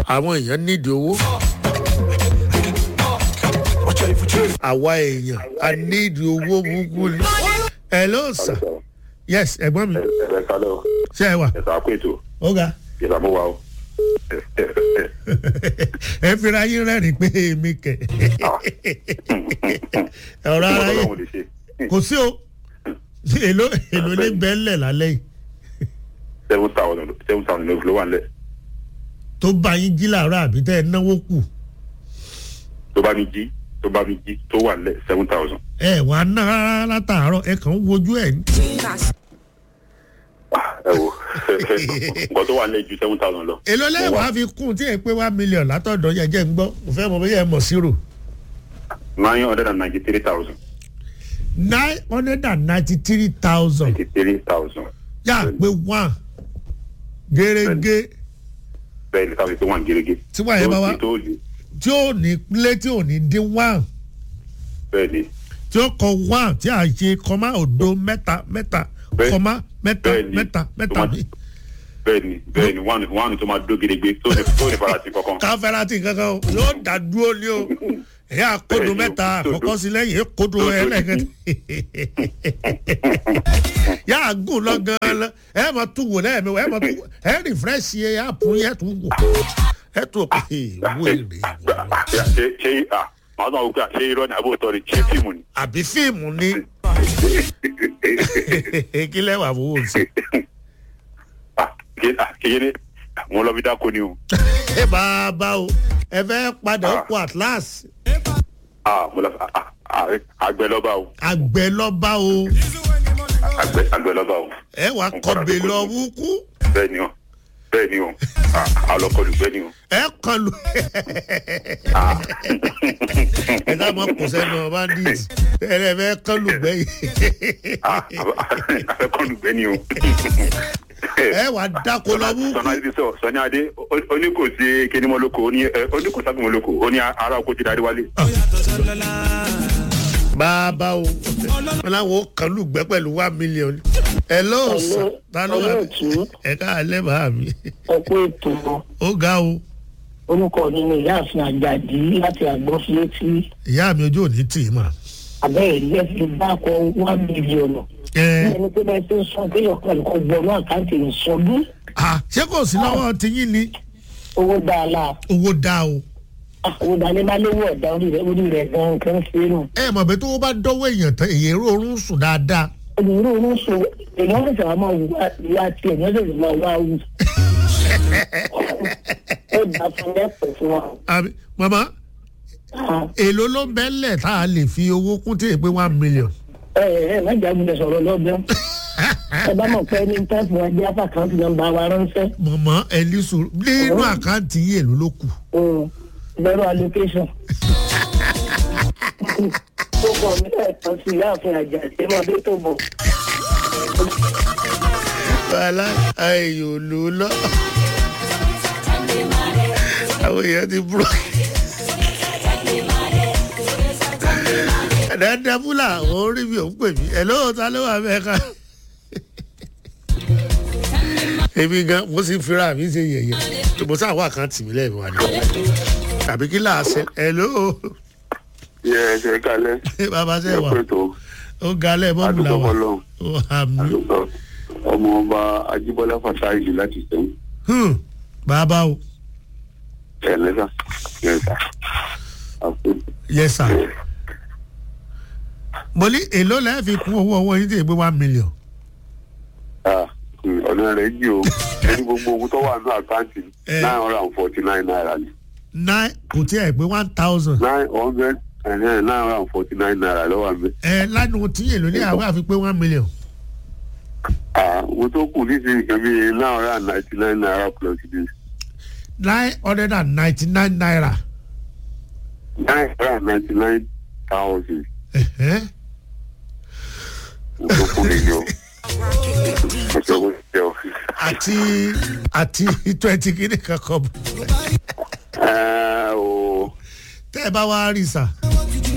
àwọn èèyàn nídìí owó àwa èèyàn a nídìí owó burúkú ni. hello sir yes ẹ̀gbọ́n mi ẹ kálẹ̀ o ṣé ẹ wà ẹ sọ àpò ètò ó ga ìsàmú wa o. ẹ fira yín rẹ́rìn pé èmi kẹ̀ ọ̀rọ̀ ara yín Ọlọ́run lè ṣe kò sí o èlò èlò ní bẹ́ẹ̀lẹ̀ lálẹ́ yìí seven thousand seven thousand ló wà nílẹ̀ tó bá yín jí làárọ̀ àbí tẹ́ ẹ náwó kù tó bá mi jí tó bá mi jí tó wà nílẹ̀ seven thousand. ẹ wàá ná rárá látàárọ̀ ẹ kàn ń wojú ẹ̀ ní. ẹ wo nǹkan tó wà nílẹ̀ ju seven thousand lọ. èlò lẹ́yìn wàá fi kún tí ẹ pé one million látọ̀dọ̀ yẹn jẹ́ ń gbọ́ mo fẹ́ mọ bóyá ẹ mọ̀ sírò nine hundred and ninety three thousand nine hundred and ninety three thousand ninety three thousand yà pé one gẹ́gẹ́ bẹ́ẹ̀ ni káfí tó wà ní gẹ́gẹ́. Tí wàá yẹn bá wá- tó lè tí ò ní lé tí ò ní dín one bẹ́ẹ̀ ni tí ó kọ one tí a ṣe kọ́má òdo mẹ́ta mẹ́ta Bẹ́ẹ̀- kọ́má mẹ́ta bẹ́ẹ̀ ni. mẹ́ta Tó mẹ́ta máa- mi. bẹ́ẹ̀ ni bẹ́ẹ̀ ni one one tó máa dó gedegbe tó lè tó lè fara sí kankan. káfẹ́rátì kankan o yóò dá dúró ní o ẹ̀yà kodo Bẹ́ẹ̀ ni o, mẹ́ta tó- àkọ́kọ́ sí lẹ́yìn kodo tó- ẹlẹ́gẹ̀dẹ̀ yà á gùn lọ gan-an lọ ẹ máa tún wò lẹ́yìn mi ẹ máa tún wò ẹ rìfírẹ́sì ẹ yà pún yẹ tún wò ẹ tún wò pé wéèrè ṣe ṣe ah màá sọ wípé ṣé irọ́ ni àbò tọ́ ni ṣé fíìmù ni. àbí fíìmù ni kí lẹ́wà fowó sí Ah, ké- ah, kékeré mo lọ fi dáko ni o. ẹ bá a bá o ẹ fẹ́ padà ó kó atlas Ah, mo lọ fi ah, ah, àgbẹ̀ lọ́ba o àgbẹ̀ lọ́ba o àgbẹ̀ àgbẹ̀ lọ́ba o. ẹ wà kọ̀bẹ̀ lọ wúkú bẹ́ẹ̀ ni o bẹ́ẹ̀ ni o Ah, alọ́kọlù bẹ́ẹ̀ ni o. ẹ kọlu Ah, ẹ ká mọ kò sẹ́nu bandit ẹ lè fẹ́ kọlu gbẹ̀yìn ah, afẹ́kọlù bẹ́ẹ̀ ni o. ẹ wà dáko lọ wúkú sọ̀nà ibi sọ sọ̀nà adé oníkò sí kénímọ́lókò oníkò sábìmọ́lókò ó ní ara oko ti darí wálé. bàbá o wọn làwọn kọlu gbẹ pẹ̀lú one million ẹ ló sàn ta ló wà olóòtú ẹ ká alẹ́ bàá mi ọkọ ètò ó ga o orúkọ mi ni ìyáàfin àjàdí láti àgbọ̀flétí ìyá mi ojú ò ní tì í mà. abẹ́ ìlú ẹ̀ fi dákọ̀ one million ẹ ẹni pé bẹ́ẹ̀ tó ń sọ pé ọ̀kan ẹ̀kọ́ gbọ́nú àkáǹtì ìsọdún ah ṣé kò sí lọ́wọ́ tiyín ni owó dáadáa owó dá o. owó dáadáa bá lówó ọ̀dà orí rẹ̀ orí rẹ̀ gan kan ṣe é nù. ẹ mọ̀ pé tó bá dọ́wọ́ èèyàn tán èyí rọrùn sùn dáadáa. onírú oníṣò èèyàn lè sọ̀rọ̀ máa wù wá tiẹ̀ èèyàn lè máa wá wù. ó dà fún lẹ́pọ̀ fún wa. àbí màmá èló ló ń bẹ́lẹ̀ tá a lè fi owó kún tí èpè one million. ẹ ẹ ẹ má jà gbọdọ̀ sọ̀rọ̀ lọ́gbọ́n. ẹ bá mọ̀ pé ní táìpù wa jẹ́ àpàkáǹtì nọ́mbà wa ránṣẹ́. mọ̀mọ́ ẹlísù nínú àkáǹtì yìí èló ló kù. zero allocation. ó kọ mi lẹ́ẹ̀kan sí ìyáàfin àjà ìṣẹ́mọ́ bí tó bọ̀. bàálà ayò ló lọ. àwọn èèyàn ti búrọ̀. dáadáa fúlà àwọn orí mi ò ń pè mí ẹ̀ lóò ta ló wà bẹ́ẹ̀ ká. èmi gan mo sì fira mi ṣe yẹ̀yẹ̀ mo sáà wà kàn tì mí lẹ́ẹ̀mí wa ni tàbí kí láà ṣe ẹ̀ lóò yẹ ẹ ṣe kalẹ̀ bàbá ṣe wà ẹ pé tó ó galẹ̀ bọ́ọ̀lù adúgbò làwà fọlọ́ ó hàmí. àdúgbò ọmọ ọba ajíbọ́lá fàtáìlì láti sẹ́yìn Hmm, bàbá o ẹ̀ lẹ́sà lẹ́sà àpò yes sir mo ní èló lẹ́ẹ̀ fi kún owó owó yín tí ègbé one million. ọ̀nà rẹ̀ jì o ẹni gbogbo owó tó wà ní àkáǹtì Eh. nine hundred and forty nine naira ni nine kò tí ẹ̀ pé one thousand. nine hundred and nine hundred and forty nine naira lọ́wọ́ àmì. ẹ lánàá tí èlò ní àwọn àfi pé one million. mo tó kù ní ìsinyìí kan bíi nine hundred and ninety nine naira plus this nine hundred and ninety nine naira. nine hundred and ninety nine thousand Ẹ̀hẹ́n. mo tó kù nìyí o. mo tó kù nìyí o. àti àti twenty kìíní kankan bọ̀. ẹ o tẹ́ ẹ bá wá rí sà.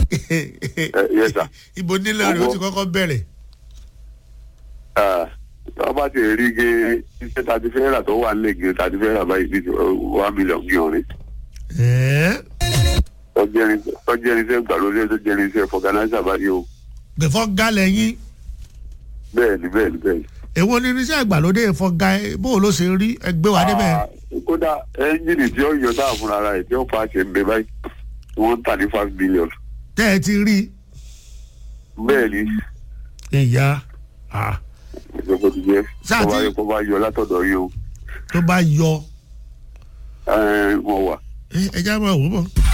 yes sir. ibo nílẹ̀ rẹ̀ ó ti kọ́kọ́ bẹ̀rẹ̀. Ah, wọ́n bá ti rí ge iṣẹ́ tàbí fẹ́ rà tó wà nílẹ̀ ge tàbí fẹ́ rà báyìí ní one million ní ọ̀rẹ́ ẹ̀ẹ́ tọ́jú irinṣẹ́ gbàlódé tó jẹ́ irinṣẹ́ fọ̀gánáísà báyìí o gbẹ̀fọ́ galẹ̀ yín bẹ́ẹ̀ ni bẹ́ẹ̀ ni bẹ́ẹ̀ ni. èwo ni irinṣẹ́ ìgbàlódé ìfọ̀gà bó o ló ṣe rí ẹgbẹ́ wa débẹ̀. Ah, kódà ẹ́ńjìnì tí ó yọ táà fúnra rẹ̀ tí ó fa ṣe ń bẹ báyìí wọ́n ń tà ní five million tẹ́ ẹ ti rí bẹ́ẹ̀ ni ìyá ah, ìjọba ti jẹ́ Sáà kó bá tí- yọ kó bá yọ látọ̀dọ̀ yìí o tó bá yọ ẹ̀, wọ́n wà. ẹ ẹ já máa wò ó bọ̀.